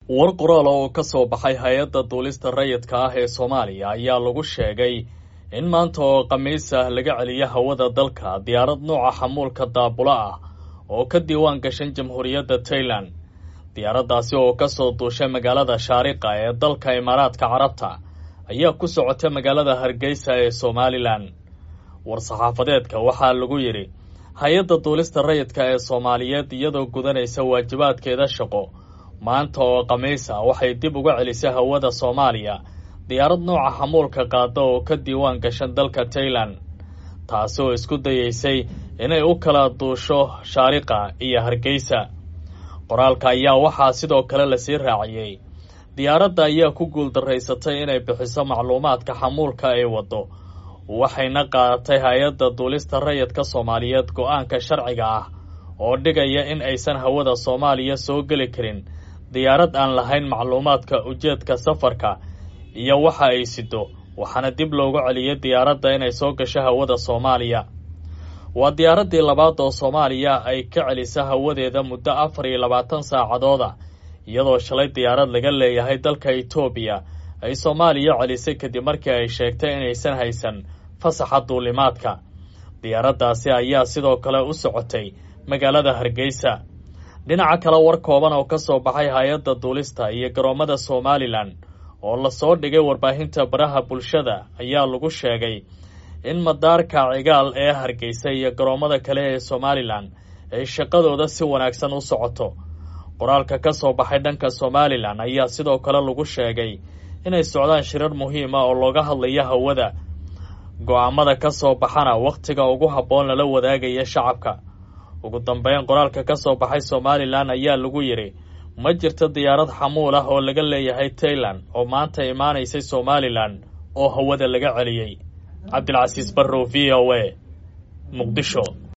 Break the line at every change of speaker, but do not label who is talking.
war qoraal oo ka soo baxay hay-adda duulista rayidka ah ee soomaaliya ayaa lagu sheegay in maanta oo khamiis ah laga celiyo hawada dalka diyaarad nooca xamuulka daabula ah oo ka diiwaan gashan jamhuuriyadda tailan diyaaraddaasi oo ka soo duushay magaalada shaariqa ee dalka imaaraadka carabta ayaa ku socotay magaalada hargeysa ee somalilan war-saxaafadeedka waxaa lagu yidhi hay-adda duulista rayidka ee soomaaliyeed iyadoo gudanaysa waajibaadkeeda shaqo maanta oo khamiis ah waxay dib uga celisay hawada soomaaliya diyaarad nooca xamuulka qaada oo ka diiwaan gashan dalka tailan taasi oo isku dayeysay inay u kala duusho shaariqa iyo hargeysa qoraalka ayaa waxaa sidoo kale lasii raaciyey diyaaradda ayaa ku guuldaraysatay inay bixiso macluumaadka xamuulka ay waddo waxayna qaadatay hay-adda duulista rayidka soomaaliyeed go-aanka sharciga ah oo dhigaya in aysan hawada soomaaliya soo geli karin diyaarad aan lahayn macluumaadka ujeedka safarka iyo waxa ay sido waxaana dib loogu celiyay diyaaradda inay soo gasho hawada soomaaliya waa diyaaraddii labaad oo soomaaliya ay ka celisa hawadeeda muddo afar iyo labaatan saacadooda iyadoo shalay diyaarad laga leeyahay dalka etoobiya ay soomaaliya celisay kadib markii ay sheegtay inaysan haysan fasaxa duulimaadka diyaaraddaasi ayaa sidoo kale u socotay magaalada hargeysa dhinaca kale war kooban oo ka soo baxay hay-adda duulista iyo garoommada somalilan oo lasoo dhigay warbaahinta baraha bulshada ayaa lagu sheegay in madaarka cigaal ee hargeysa iyo garoommada kale ee somalilan ay shaqadooda si wanaagsan u socoto qoraalka ka soo baxay dhanka somalilan ayaa sidoo kale lagu sheegay inay socdaan shirar muhiima oo looga hadlayo hawada go-aamada ka soo baxana wakhtiga ugu habboon lala wadaagaya shacabka ugu dambeyn qoraalka ka soo baxay somalilan ayaa lagu yidhi ma jirto diyaarad xamuul ah oo laga leeyahay tailan oo maanta imaanaysay somalilan oo hawada laga celiyey cabdilcasiis barrow v o a muqdisho